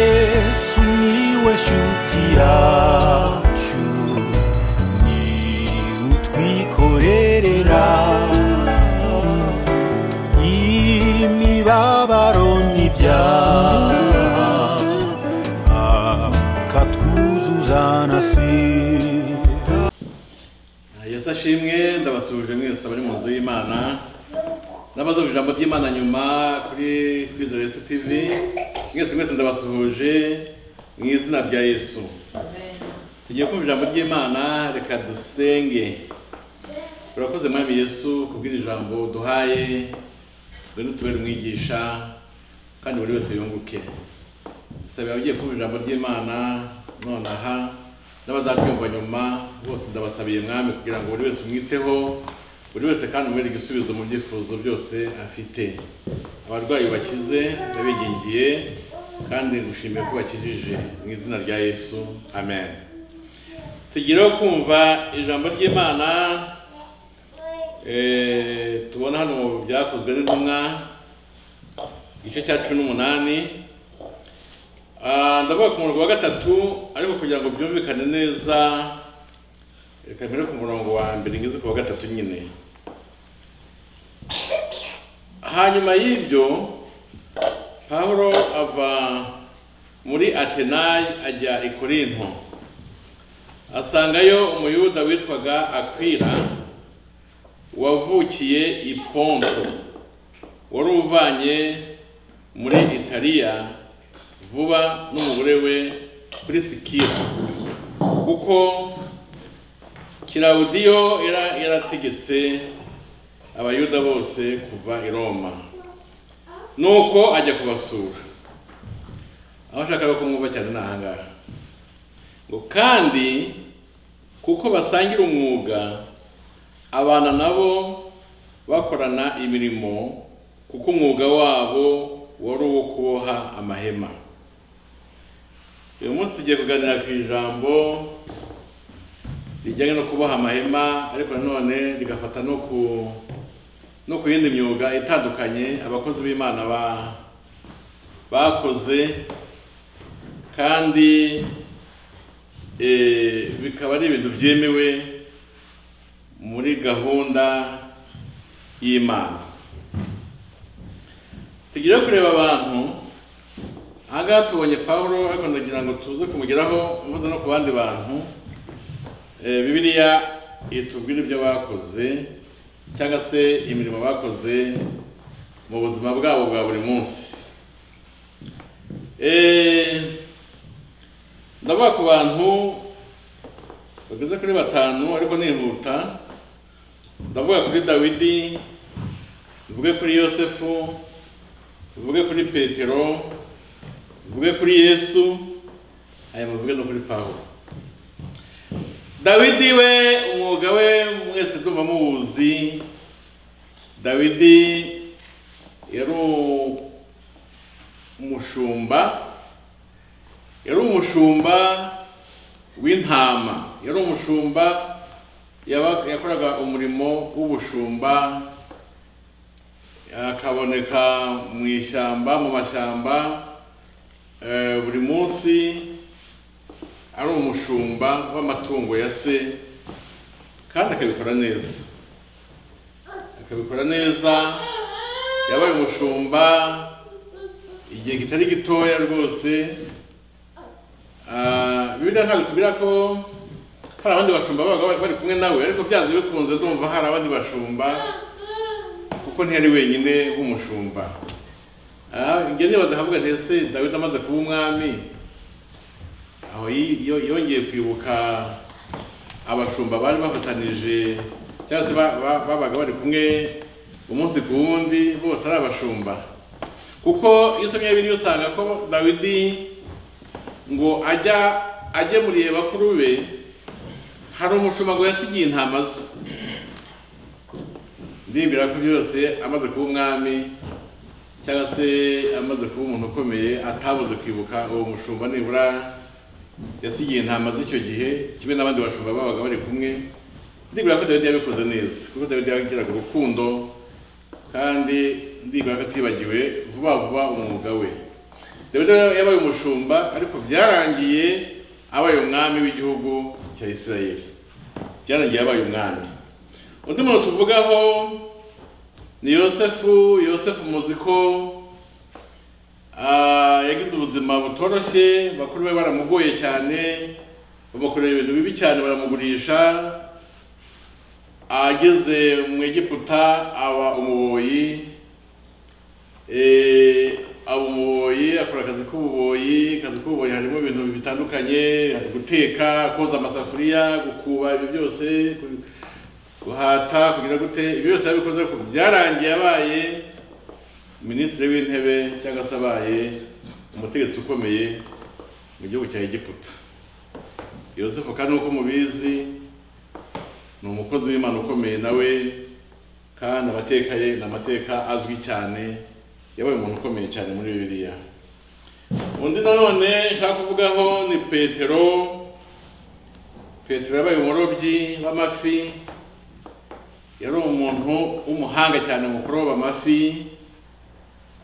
yesu niwe shuti yacu ni utwikorerera imibabaro n'ibyaha akatwuzuza na sida yesu ashimwe ndabasuhuje mwese abari mu nzu y'imana n'abazumva ijambo ry'imana nyuma kuri kwizera yesu tv mwese mwese ndabasuhuje mu izina rya yesu tugiye kumva ijambo ry'imana reka dusenge urakoze mwami yesu kubwira ijambo duhaye dore n'utubere umwigisha kandi buri wese yunguke sabira ugiye kumva ijambo ry'imana nonaha n'abazabyumva nyuma bose ndabasabiye mwami kugira ngo buri wese umwiteho buri wese kandi umubere igisubizo mu byifuzo byose afite abarwayi bakize ndabingingiye kandi ngushimiye ko bakijije mu izina rya yesu amen tugireho kumva ijambo ry'imana eh, tubona hano mu byakozwe n'intumwa igice cya cumi n'umunani Ah, ndavuga ku murongo wa gatatu ariko kugira ngo byumvikane neza reka mbere ku murongo wa mbere ngeze ku wa gatatu nyine hanyuma y'ibyo pawulo ava muri atenayi ajya i korinto asangayo umuyuda witwaga akwira wavukiye i ponto wari uvanye muri italiya vuba n'umugore we kuri sikira kuko kirawudiyo yara- yarategetse abayuda bose kuva i roma nuko ajya kubasura aho ashaka kumwumva cyane ni ahangaha ngo kandi kuko basangira umwuga abana nabo bakorana imirimo kuko umwuga wabo wari uwo kuboha amahema uyu munsi tugiye kuganira ku ijambo rijyanye no kuboha amahema ariko nanone rigafata no ku no ku yindi myuga itandukanye abakozi b'imana ba bakoze kandi eh, bikaba ari ibintu byemewe muri gahunda y'imana tugire kureba abantu ahangaha tubonye pawulo ariko ndagira ngo tuze kumugeraho mvuze no ku bandi bantu Eh, bibiliya itubwira ibyo bakoze cyangwa se imirimo bakoze mu buzima bwabo bwa buri munsi Eh, ndavuga ku bantu bageze kuri batanu ariko nihuta ndavuga kuri dawidi mvuge kuri yosefu mvuge kuri petero muvuge kuri yesu aya muvuge no kuri pawulo dawidi we umwuga we mwese ndumva muwuzi dawidi yari umushumba yari umushumba w'intama yari umushumba yaba- yakoraga umurimo w'ubushumba akaboneka mu ishyamba mu mashyamba Eh, buri munsi ari umushumba w'amatungo ya se kandi akabikora neza akabikora neza yabaye umushumba igihe kitari gitoya rwose Ah, bibiliya ntabwo itubwira ko hari abandi bashumba babaga bari- bari kumwe nawe ariko byanze bikunze ndumva hari abandi bashumba kuko ntiyari wenyine w'umushumba Ah, njye nibaza nkavuga nti ese dawidi amaze kuba umwami aho yi- yo- yongeye kwibuka abashumba bari bafatanije cyangwa se ba- ba- babaga bari kumwe umunsi ku wundi bose ari abashumba kuko iyo usomye biri usanga ko dawidi ngo ajya agemuriye bakuru be hari umushumba ngo yasigiye intama ze ndibwira ko byose amaze kuba umwami cyangwa se amaze kuba umuntu ukomeye atabuze kwibuka uwo mushumba nibura yasigiye intama z'icyo gihe kimwe n'abandi bashumba babaga bari kumwe ndibwira ko dawidi yabikoze neza kuko dawidi yagiraga urukundo kandi ndibwira ko atibagiwe vuba vuba umwuga we dawidi yabaye umushumba ariko byarangiye abaye umwami w'igihugu cya isirayeli byarangiye abaye umwami undi muntu tuvugaho ni yosefu yosefu muzi ko ah, yagize ubuzima butoroshye bakuru be baramugoye cyane bamukorera ibintu bibi cyane baramugurisha ageze mu egiputa aba umuboyi Eh, aba umuboyi akora akazi k'ububoyi akazi k'ububoyi harimo ibintu bitandukanye guteka koza amasafuriya gukuba ibyo byose ku- guhata kugira gute ibyo byose yabikoze ariko byarangiye abaye minisitiri w'intebe cyangwa se abaye umutegetsi ukomeye mu gihugu cya egiputa yosefu kandi nk'uko mubizi ni umukozi w'imana ukomeye nawe kandi amateka ye ni amateka azwi cyane yabaye umuntu ukomeye cyane muri bibiliya undi nanone nshaka kuvugaho ni petero petero yabaye umurobyi w'amafi yari umuntu w'umuhanga cyane mu kuroba amafi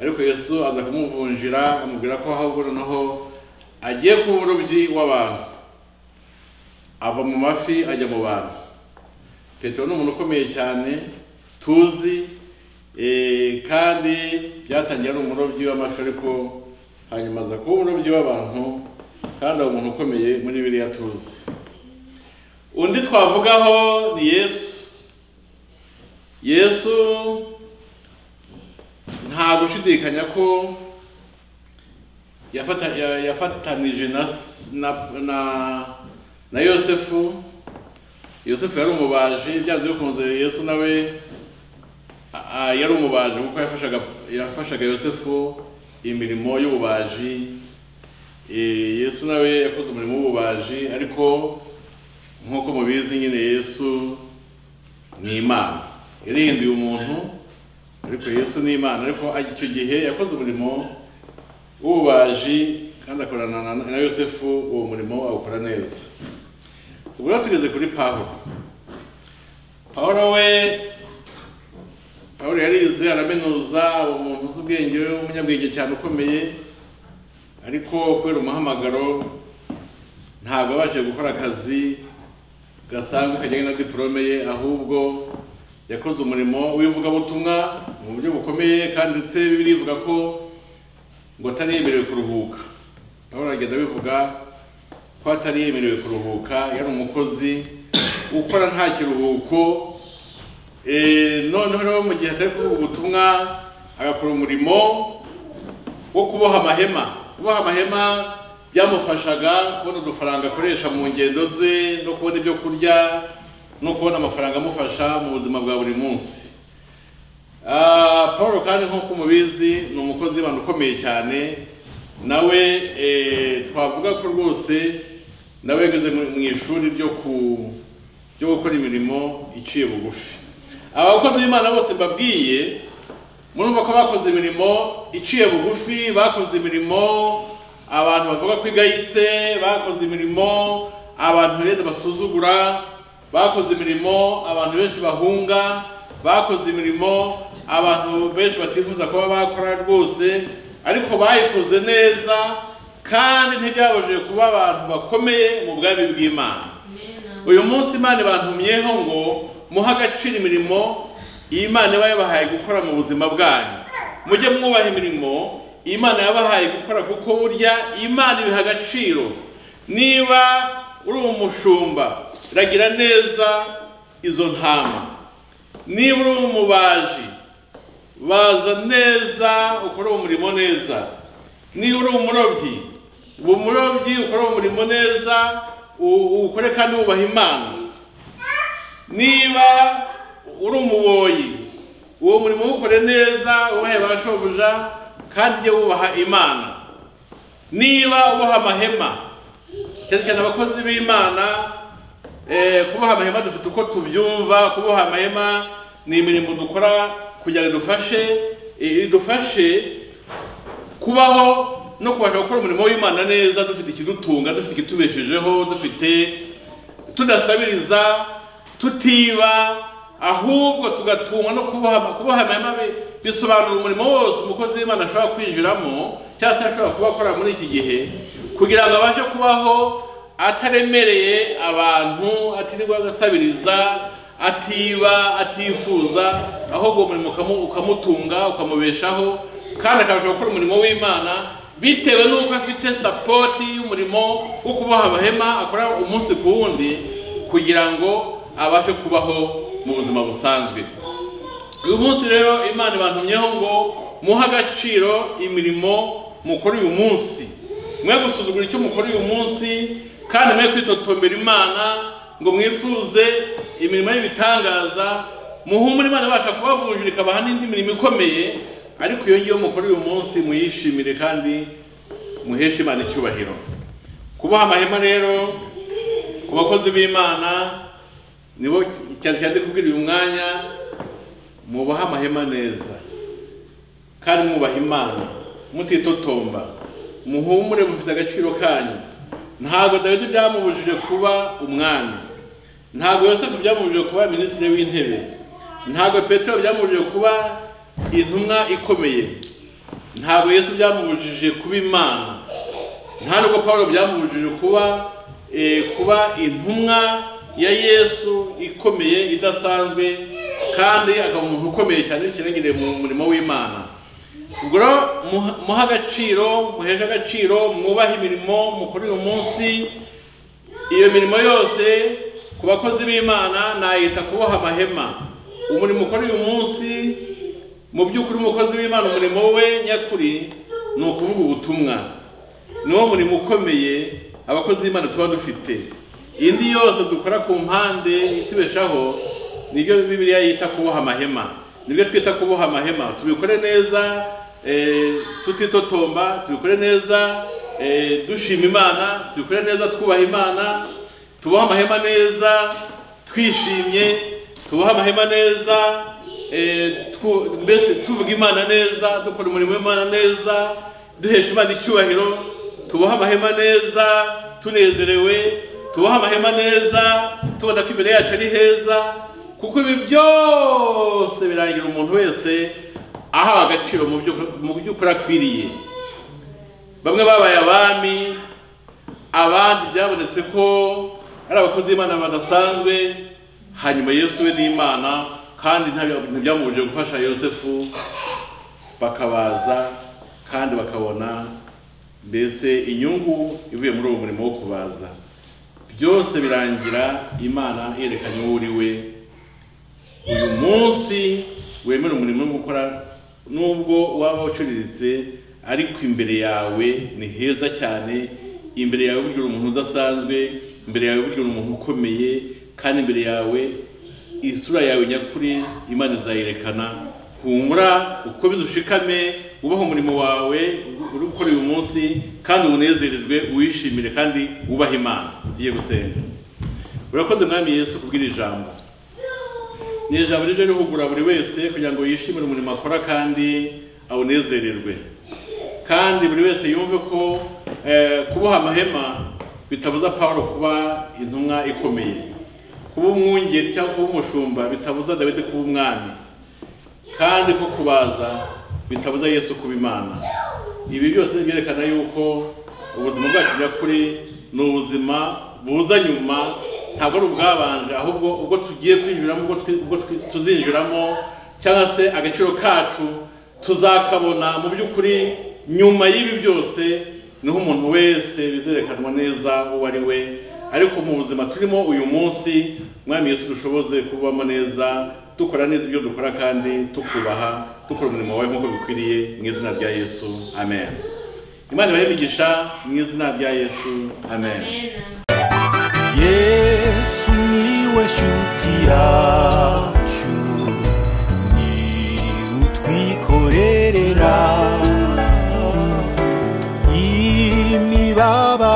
ariko yesu aza kumuvunjira amubwira ko ahubwo noneho agiye kuba umurobyi w'abantu ava mu mafi ajya mu bantu petero ni umuntu ukomeye cyane tuzi Eh, kandi byatangiye ari umurobyi w'amafi ariko hanyuma aza kuba umurobyi w'abantu kandi ari umuntu ukomeye muri biriya tuzi undi twavugaho ni yesu yesu nta gushidikanya ko yafata- ya- yafatanije na, s- na, na, na yosefu yosefu yari umubaji byanze bikunze yesu nawe Ah, yari umubaji kuko yafashaga yafashaga yosefu imirimo y'ububaji Eh, yesu nawe yakoze umurimo w'ububaji ariko nk'uko mubizi nyine yesu ni imana yarindiye umuntu ariko yesu ni imana ariko icyo gihe yakoze umurimo w'ububaji kandi akorana na- na yosefu uwo murimo awukora neza ubwo rero tugeze kuri pawulo pawulo we pawulo yarize araminuza uwo muntu uzi ubwenge w'umunyabwenge cyane ukomeye ariko kubera umuhamagaro ntabwo abashije gukora akazi gasanzwe kajyanye na diporome ye ahubwo yakoze umurimo w'ivugabutumwa mu buryo bukomeye kandi ndetse bibiri ivuga ko ngo atari yemerewe kuruhuka pawulo aragenda bivuga ko atari yemerewe kuruhuka yari umukozi ukora nta kiruhuko Eh, noneho rero mu gihe atari kuvuga ubutumwa agakora umurimo wo kuboha amahema kuboha amahema byamufashaga kubona udufaranga akoresha mu ngendo ze no kubona ibyo kurya no kubona amafaranga amufasha mu buzima bwa buri munsi Ah, paul kandi nk'uko mubizi ni umukozi w'imana ukomeye cyane nawe eh, twavuga ko rwose nawe yageze mu mu ishuri ryo ku ryo gukora imirimo iciye bugufi abakozi b'imana bose mbabwiye murumva ko bakoze imirimo iciye bugufi bakoze imirimo abantu bavuga ko igayitse bakoze imirimo abantu benshi basuzugura bakoze imirimo abantu benshi bahunga bakoze imirimo abantu benshi batifuza kuba bakora rwose ariko bayikoze neza kandi ntibyabujije kuba abantu bakomeye mu bwami bw'imana uyu munsi imana ibantumyeho ngo muhe agaciro imirimo imana iba yabahaye gukora mu buzima bwanyu mujye mwubaha imirimo imana yabahaye gukora kuko burya imana ibiha agaciro niba uri umushumba ragira neza izo ntama niba uri umubaji baza neza ukore umurimo neza niba uri umurobyi uba umurobyi ukore umurimo neza u- ukore kandi wubaha imana niba uri umuboyi uwo murimo wukore neza wubahe ba shobuja kandi ujye wubaha imana niba uboha amahema cyane cyane abakozi b'imana eh, kuboha amahema dufite uko tubyumva kuboha amahema ni imirimo dukora kugira ngo idufashe eh, idufashe kubaho no kubasha gukora umurimo w'imana neza dufite ikidutunga dufite ikitubeshejeho dufite tudasabiriza tutiba ahubwo tugatungwa no kubahama kubahama hama bisobanura umurimo wose umukozi w'imana ashobora kwinjiramo cyangwa se ashobora kuba akora muri iki gihe kugira ngo abashe kubaho ataremereye abantu atirirwa agasabiriza atiba atifuza ahubwo uwo murimo ukamu- ukamutunga ukamubeshaho kandi akabasha gukora umurimo w'imana bitewe n'uko afite sapoti y'umurimo wo kuboha amahema akora umunsi ku wundi kugira ngo abashe kubaho mu buzima busanzwe uyu munsi rero imana ibantumyeho ngo muhe agaciro imirimo mukora uyu munsi mwe gusuzugura icyo mukora uyu munsi kandi mwe kwitotombera imana ngo mwifuze imirimo y'ibitangaza muhumure imana ibasha kubavunjira ikabaha n'indi mirimo ikomeye ariko iyo ngiyo mukora uyu munsi muyishimire kandi muheshe imana icyubahiro kuboha amahema rero ku bakozi b'imana nibo cyane cyane kubwira uyu mwanya mubahe amahema neza kandi mwubaha imana mutitotomba muhumure mufite agaciro kanyu ntabwo dawidi byamubujije kuba umwami ntabwo yosefu byamubujije kuba minisitiri w'intebe ntabwo petero byamubujije kuba intumwa ikomeye ntabwo yesu byamubujije kuba imana nta nubwo paul byamubujije kuba eh, kuba intumwa ya yesu ikomeye idasanzwe kandi akaba umuntu ukomeye cyane bikirangiriye mu murimo w'imana ubwo rero muha- muhe agaciro muheshe agaciro mwubahe imirimo mukora uyu munsi iyo mirimo yose ku bakozi b'imana nayita kuboha amahema umurimo ukora uyu munsi mu by'ukuri umukozi w'imana umurimo we nyakuri ni ukuvuga ubutumwa niwo murimo ukomeye abakozi b'imana tuba dufite indi yose dukora ku mpande itubeshaho nibyo bibiliya yita kuboha amahema nibyo twita kuboha amahema tubikore neza eh, tutitotomba tubikore neza eh, dushima imana tubikore neza twubaha imana tuboha amahema neza twishimye tuboha amahema neza eh, twu- mbese tuvuga imana neza dukora umurimo w'imana neza duhesha imana icyubahiro tuboha amahema neza tunezerewe tuboha amahema neza tubona ko imbere yacu ari heza kuko ibi byose birangira umuntu wese ahawe agaciro mu byo mu byo ukora akwiriye bamwe babaye abami abandi byabonetse ko ari abakozi b'imana badasanzwe hanyuma yesu we n'imana kandi ntabya- ntibyamubujije gufasha yosefu bakabaza kandi bakabona mbese inyungu ivuye muri uwo murimo wo kubaza byose birangira imana yerekanye uwo uri we uyu munsi wemera umurimo wo gukora nubwo waba uciriritse ariko imbere yawe ni heza cyane imbere yawe burya uri umuntu udasanzwe imbere yawe burya uri umuntu ukomeye kandi imbere yawe isura yawe nyakuri imana izayerekana humura ukomeze ushikame wubahe umurimo wawe uri gukora uyu munsi kandi unezererwe uwishimire kandi wubahe imana tugiye gusenga urakoze mwami yesu kubwira ijambo ni ijambo rije rihugura buri wese kugira ngo yishimire umurimo akora kandi awunezererwe kandi buri wese yumve ko eh, kuboha amahema bitabuza pawulo kuba intumwa ikomeye kuba umwungeri cyangwa kuba umushumba bitabuza dawidi kuba umwami kandi ko kubaza bitabuza yesu kuba imana ibi byose byerekana yuko ubuzima bwacu nyakuri ni ubuzima buza nyuma ntabwo ari ubwabanje ahubwo ubwo tugiye kwinjiramo ubwo twi- ubwo twi- tuzinjiramo cyangwa se agaciro kacu tuzakabona mu by'ukuri nyuma y'ibi byose niho umuntu wese bizerekanwa neza uwo ari we ariko mu buzima turimo uyu munsi mwami yesu dushoboze kubamo neza dukora neza ibyo dukora kandi tukubaha dukora umurimo wawe nk'uko bikwiriye mu izina rya yesu amen imana ibahe imigisha mu izina rya yesu amen yesu niwe nshuti yacu ni utwikorerera imibabaro